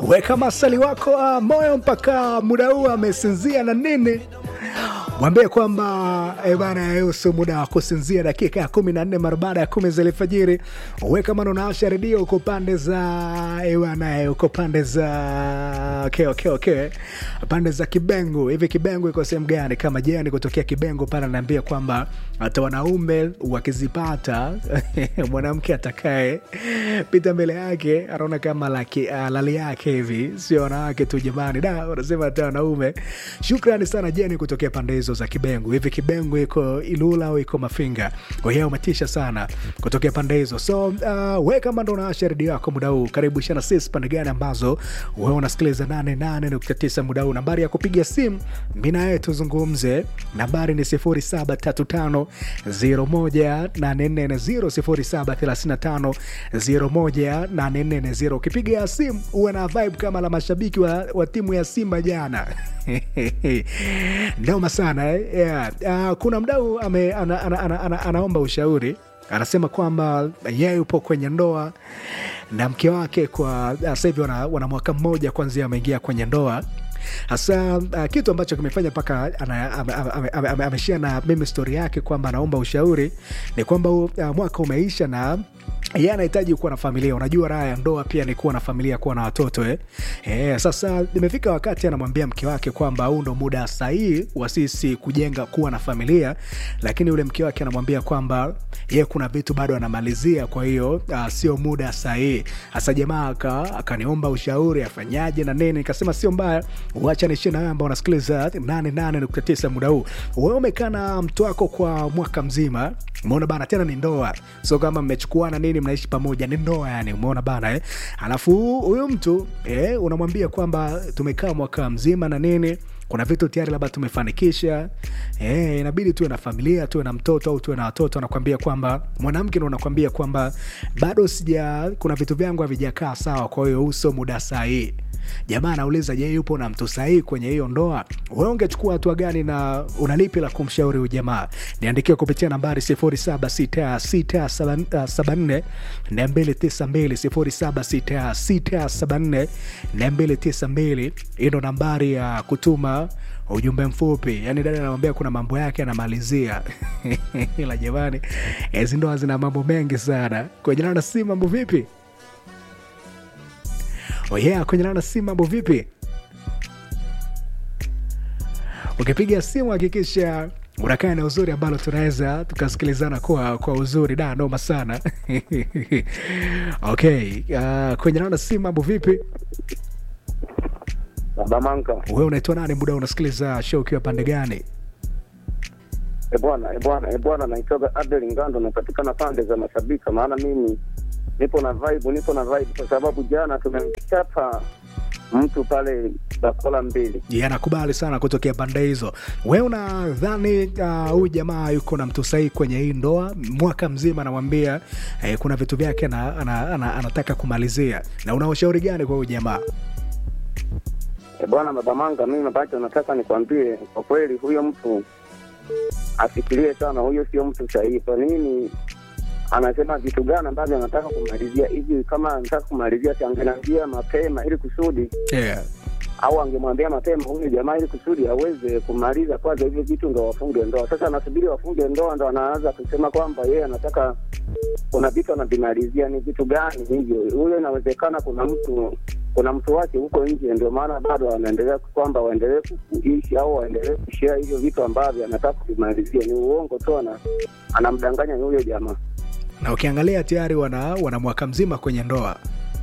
weka masali wako uh, moyo mpaka muda huu amesinzia na nini mwambie kwamba eh, bana yusu muda wa kusinzia dakika ya kumi na nne mara baada ya kumi za alfajiri weka mano naasha redio uko pande za eh, bana eh, uko pande za okay, okay, okay. pande za kibengo hivi kibengo iko sehemu gani kama jani kutokea kibengo pale anaambia kwamba hata wanaume wakizipata mwanamke atakaye pita mbele yake anaona kama laki, uh, lali yake hivi sio wanawake tu jamani da wanasema hata wanaume shukrani sana jeni kutokea pande hizo za kibengo hivi kibengo iko ilula au iko mafinga kwa hiyo umetisha sana kutokea pande hizo so uh, we kama ndo unaasha redio yako muda huu karibu shana sis pande gani ambazo wewe unasikiliza 88.9 muda huu nambari ya kupiga simu mi naye tuzungumze nambari ni 0735 01840 0735 ukipiga simu uwe na vibe kama la mashabiki wa, wa timu ya simba jana noma sana eh? yeah. uh, kuna mdau ame, ana, ana, ana, ana, anaomba ushauri anasema kwamba yeye yupo kwenye ndoa na mke wake kwa sasa hivi wana, wana mwaka mmoja kwanzia ameingia kwenye ndoa hasa uh, kitu ambacho kimefanya mpaka ameshia na mimi stori yake kwamba anaomba ushauri ni kwamba uh, mwaka umeisha na yeye anahitaji kuwa na familia unajua raha ya ndoa pia ni kuwa na familia kuwa na watoto eh? Eh, sasa imefika wakati anamwambia mke wake kwamba huu ndo muda sahihi wa sisi kujenga kuwa na familia lakini yule mke wake anamwambia kwamba ye kuna vitu bado anamalizia kwa hiyo uh, sio muda sahihi hasa jamaa akaniomba ushauri afanyaje na nini nikasema sio mbaya wacha nishie na wewe ambao unasikiliza 88.9 muda huu wewe umekaa na mtu wako kwa mwaka mzima umeona bana tena ni ndoa so kama mmechukuana nini mnaishi pamoja ni ndoa yani umeona bana eh? alafu huyu mtu eh, unamwambia kwamba tumekaa mwaka mzima na nini kuna vitu tayari labda tumefanikisha eh, inabidi tuwe na familia tuwe na mtoto au tuwe na watoto anakwambia kwamba mwanamke ndo unakwambia kwamba bado sija kuna vitu vyangu havijakaa sawa kwa hiyo uso muda sahii jamaa anauliza je yupo na mtu sahii kwenye hiyo ndoa wewe ungechukua hatua gani na unalipi la kumshauri huyu jamaa niandikiwa kupitia nambari 076674 292 076674 hii ndo nambari ya kutuma ujumbe mfupi yani dada anamwambia kuna mambo yake anamalizia ila jamani hizi ndoa zina mambo mengi sana kwenye na si mambo vipi oh yeah, kwenye nana simu mambo vipi ukipiga simu hakikisha unakaa na uzuri ambalo tunaweza tukasikilizana kwa, kwa uzuri da noma sana okay uh, kwenye nana simu mambo vipi Babamanka. we unaitwa nani muda unasikiliza show ukiwa pande gani E bwana, e bwana, e bwana, naitoka Adel Ngando, napatikana pande za Masabika, maana mimi nipo na vibe, nipo na vibe kwa sababu jana tumemchapa mtu pale bakola mbili. yeah, nakubali sana kutokea pande hizo we unadhani huyu uh, jamaa yuko na mtu sahii kwenye hii ndoa mwaka mzima anamwambia eh, kuna vitu vyake ana, ana, ana, anataka kumalizia na una ushauri gani kwa huyu jamaa E bwana, Babamanga, mimi ambacho nataka nikwambie kwa kweli, huyo mtu afikirie sana, huyo sio mtu sahihi. Kwa nini anasema vitu gani ambavyo anataka kumalizia hivi? Kama anataka kumalizia, si angeniambia mapema ili kusudi yeah. au angemwambia mapema huyu jamaa ili kusudi aweze kumaliza kwanza hivyo vitu ndo wafunge ndoa. Sasa anasubiri wafunge ndoa ndo anaanza kusema kwamba yeye anataka kuna vitu anavimalizia. Ni vitu gani hivyo? Huyo inawezekana kuna mtu kuna mtu wake huko nje, ndio maana bado anaendelea kwamba waendelee kuishi au waendelee kushea hivyo vitu ambavyo anataka kuvimalizia. Ni uongo tu, ana anamdanganya huyo jamaa. na ukiangalia tayari wana, wana mwaka mzima kwenye ndoa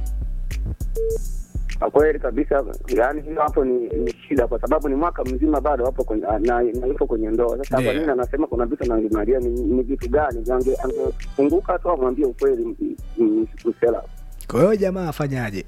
Kwa kweli kabisa, yani hiyo hapo ni, ni shida, kwa sababu ni mwaka mzima bado wapo kwenye, na, na yupo kwenye ndoa. Sasa Yeah. kwa nini anasema kuna vitu analimalia? Ni, ni vitu gani? Ange- Angefunguka tu amwambie ukweli m- m- msela. kwa hiyo jamaa afanyaje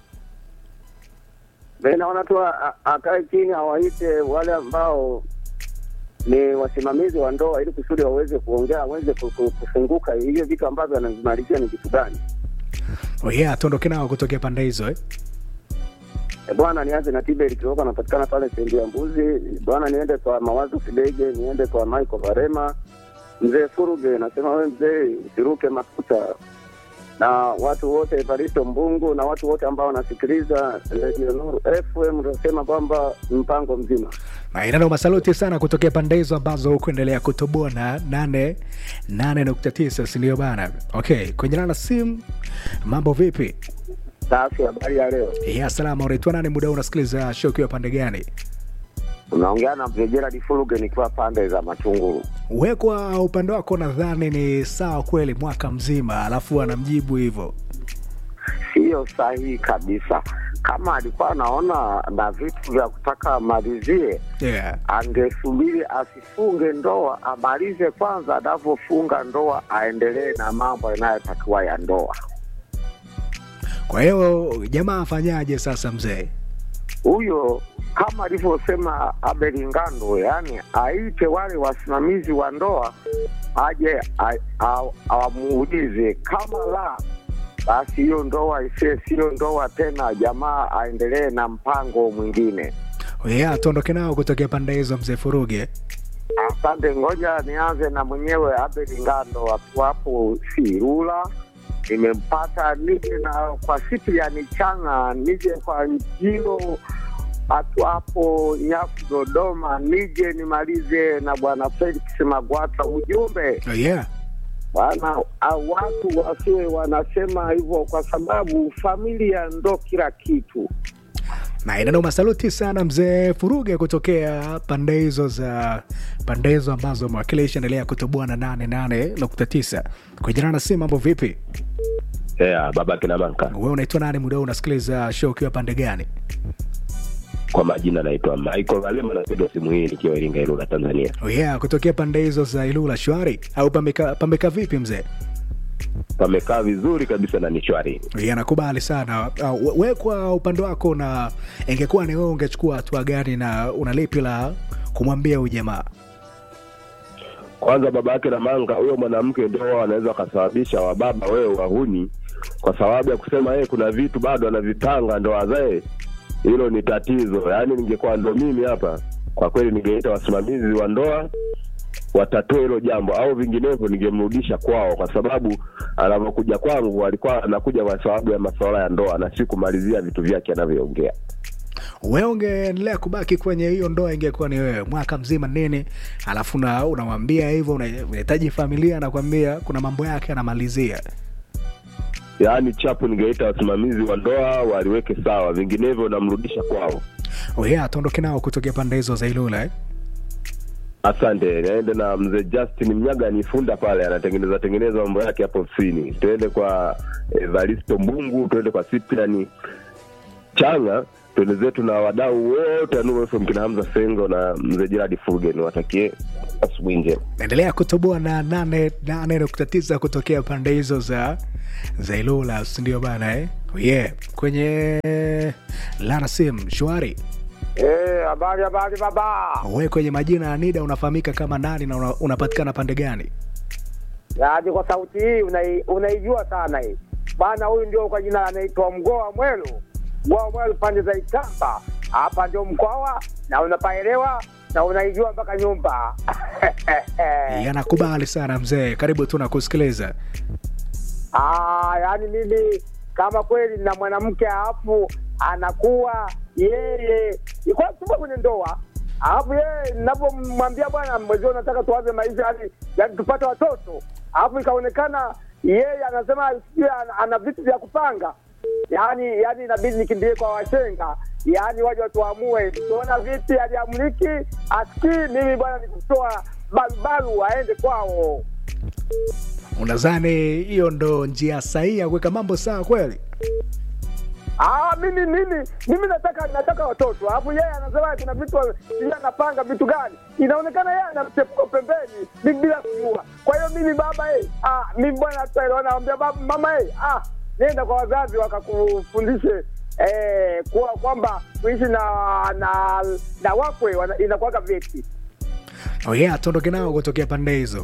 Mimi naona tu a- a- akae chini, awaite wale ambao ni wasimamizi wa ndoa, ili kusudi waweze kuongea, waweze ku- ku- kufunguka, hivyo vitu ambavyo anavimalizia ni vitu gani. oh yeah, tuondoke nao kutokea pande hizo eh? E bwana, nianze na Tiberi Kioko, anapatikana pale stendi ya Mbuzi. Bwana, niende kwa Mawazo Kidege, niende kwa Michael Varema, mzee Furuge. Nasema we mzee, usiruke mafuta. na watu wote Evaristo Mbungu na watu wote ambao wanasikiliza Radio Nuru FM, tunasema kwamba mpango mzima. Mainano masaluti sana kutokea pande hizo ambazo hukuendelea kutoboa na nane nane nukta tisa sindio bana? Okay, kwenye lana simu, mambo vipi? Safi, habari ya leo. Ya salama, unaitwa nani? Muda huu unasikiliza show ukiwa pande gani? Unaongea na mzee Gerald Fuluge nikiwa pande za Matunguru. We kwa upande wako nadhani ni sawa kweli mwaka mzima, alafu anamjibu hivyo. Siyo sahihi kabisa. Kama alikuwa anaona na vitu vya kutaka amalizie, Yeah. angesubiri asifunge ndoa, amalize kwanza, anavyofunga ndoa aendelee na mambo yanayotakiwa ya ndoa. Kwa hiyo jamaa afanyaje sasa mzee? Huyo kama alivyosema Abel Ngando, yani aite wale wasimamizi wa ndoa aje a- a- awamuulize, kama la basi hiyo ndoa isiye siyo ndoa tena, jamaa aendelee na mpango mwingine. Yeah, tuondoke nao kutokea pande hizo mzee Furuge. Asante, ngoja nianze na mwenyewe Abel Ngando akiwa hapo Sirula. Nimempata nije na kwa siku ya nichana, nije kwa Njilo atu hapo Nyafu Dodoma, nije nimalize na bwana Felix Magwata. Ujumbe Oh, yeah. bwana, au watu wasiwe wanasema hivyo, kwa sababu familia ndo kila kitu. na inano masaluti sana mzee Furuge kutokea pande hizo za pande hizo ambazo mwakilisha endelea kutoboa na nane nane nukta tisa kwa jina na si mambo vipi? Yeah, baba kina Manka. We unaitwa nani? Muda huu unasikiliza show ukiwa pande gani? Kwa majina naitwa Michael Valema, napiga simu hii nikiwa Iringa, Ilula, Tanzania. Oh yeah, kutokea pande hizo za Ilula. Shwari au pameka, pameka vipi mzee? Pamekaa vizuri kabisa na ni shwari. Oh yeah, nakubali sana. Uh, we- we kwa upande wako, na ingekuwa ni wewe ungechukua hatua gani na una lipi la kumwambia huyu jamaa? Kwanza baba yake na Manga, huyo mwanamke ndio wanaweza wakasababisha wababa wewe wahuni, kwa sababu ya kusema yeye kuna vitu bado anavipanga ndo azae. Hilo ni tatizo. Yaani ningekuwa ndo mimi hapa, kwa kweli ningeita wasimamizi wa ndoa watatue hilo jambo, au vinginevyo ningemrudisha kwao, kwa sababu anavyokuja kwangu alikuwa anakuja kwa sababu ya masuala ya ndoa na si kumalizia vitu vyake anavyoongea. wewe ungeendelea kubaki kwenye hiyo ndoa, ingekuwa ni wewe mwaka mzima nini, alafu na unamwambia hivyo, una- unahitaji familia, anakwambia kuna mambo yake anamalizia. yaani chapu ningeita wasimamizi wa ndoa waliweke sawa, vinginevyo namrudisha kwao. Oh yeah, tuondoke nao kutokea pande hizo za Ilula eh? Asante, naende na mzee Justin Mnyaga ni funda pale, anatengeneza tengeneza mambo yake hapo ofisini. Tuende kwa Evaristo Mbungu, tuende kwa Cyprian Changa, tuende zetu na wadau wote wa Nuru FM, kina Hamza Sengo na mzee Gerard Fulgen, watakie asubuhi njema. naendelea kutoboa na nane nane nukta tisa kutokea pande hizo za za Ilula, sindio bana eh? Oh yeah. kwenye Lara Sim shwari Eh, habari habari baba. we kwenye majina ya Nida unafahamika kama nani na una, unapatikana pande gani? Yaani kwa sauti hii unai- unaijua sana hii bana. Huyu ndio kwa jina anaitwa Mgoa Mwelu, Mgoa Mwelu pande za Itamba, hapa ndio Mkwawa na unapaelewa na unaijua mpaka nyumba Yanakubali sana mzee, karibu tu nakusikiliza. Ah, yaani mimi kama kweli na mwanamke alafu anakuwa yeye iko tupo kwenye ndoa alafu yeye ninapomwambia bwana mwezio nataka tuanze maisha yani, yani tupate watoto alafu ikaonekana yeye anasema sijui ana, ana vitu vya kupanga yaani yaani inabidi nikimbie kwa washenga yaani waje watuamue tuona vipi aliamliki asikii mimi bwana nikutoa barubaru aende kwao Unadhani hiyo ndo njia sahihi ya kuweka mambo sawa kweli? Ah, mimi mimi mimi nataka nataka watoto. Alafu yeye anasema kuna vitu yeye anapanga vitu gani? Inaonekana yeye ana mchepuko pembeni bi- bila kujua. Kwa hiyo mimi baba eh, ah mimi bwana tutaelewana naambia baba mama eh, ah nenda kwa wazazi wakakufundishe eh kuwa kwamba kuishi na na na wakwe wana- inakuwaga vipi. Oh yeah, tuondoke nao kutokea pande hizo.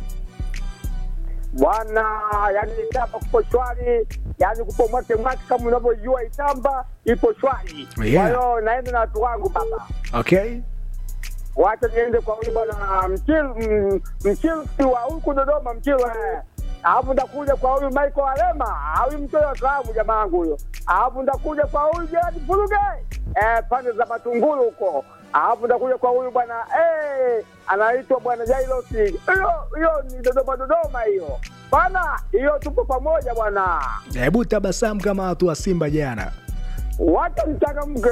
Bwana, yani Itamba kupo shwari, yani kupo mwake mwake kama unavyojua Itamba ipo shwari. Kwa Yeah. hiyo naenda na watu wangu baba. Okay, wacha niende kwa huyu bwana mchil m- mchilsi wa huku Dodoma mchil eh. alafu ndakuja kwa huyu Michael Alema, huyu mtoto wa klabu jamaa yangu huyo, alafu ndakuja kwa huyu Gerard Furuge eh, pande za Matungulu huko, alafu ndakuja kwa huyu bwana eh, anaitwa bwana Jailosi. Hiyo hiyo ni Dodoma Dodoma hiyo bana, hiyo tupo pamoja bwana, Hebu tabasamu kama watu wa Simba jana. wacha mchangamke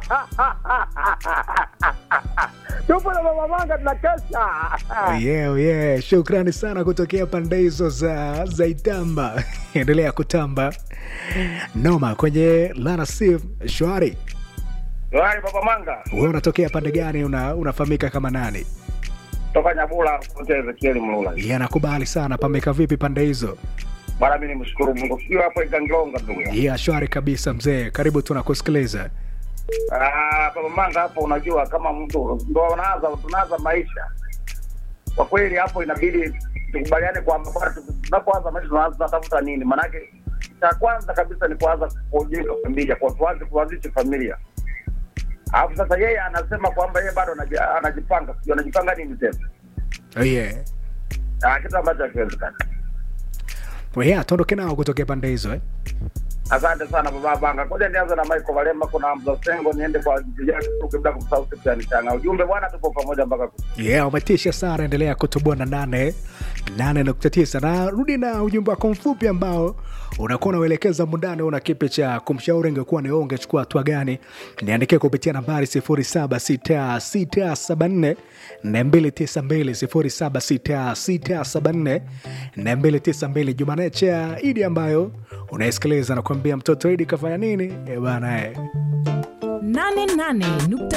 tupo na mama manga tunakesha Yeah, yeah. Shukrani sana kutokea pande hizo za, za Itamba. Endelea kutamba noma kwenye Lana Sim shwari. Yohani Baba Manga Wewe unatokea pande gani? Una, unafahamika kama nani? toka Nyabula kote Ezekieli Mlula. Yeah, nakubali sana. Pameka vipi pande hizo? Bwana, mimi nimshukuru Mungu. Sio hapo Igangonga ndugu. yangu. Yeah, shwari kabisa mzee. Karibu tunakusikiliza. Ah, Baba Manga hapo, unajua kama mtu ndo unaanza tunaanza maisha kwa kweli, hapo inabidi tukubaliane kwamba bwana, tunapoanza maisha tunaanza tunatafuta nini? Maanake cha kwanza kabisa ni kuanza kujenga familia, kwa tuanze kuanzisha familia. Alafu sasa yeye anasema kwamba yeye bado anaji- anajipanga, sijui anajipanga nini tena, Oh, yeah. Ah, kitu ambacho hakiwezekana. Well, yeah, tuondoke nao kutokea pande hizo eh? Asante sana baba Banga. Ngoja nianze na Michael Valema, kuna Hamza Sengo, niende kwa Jijaki Kuruke bila kumsahau Seftiani Changa. Ujumbe bwana, tupo pamoja mpaka Yeah, umetisha sana. Endelea kutubua na nane nane nukta tisa na rudi na ujumbe wako mfupi ambao unakuwa unauelekeza mundani. Una kipi cha kumshauri, ingekuwa ni wewe ungechukua hatua gani? Niandikie kupitia nambari 076674 292 076674 292. Jumaneche ya Idi ambayo unaisikiliza na kuambia mtoto Idi kafanya nini? Eh bana eh. 88.9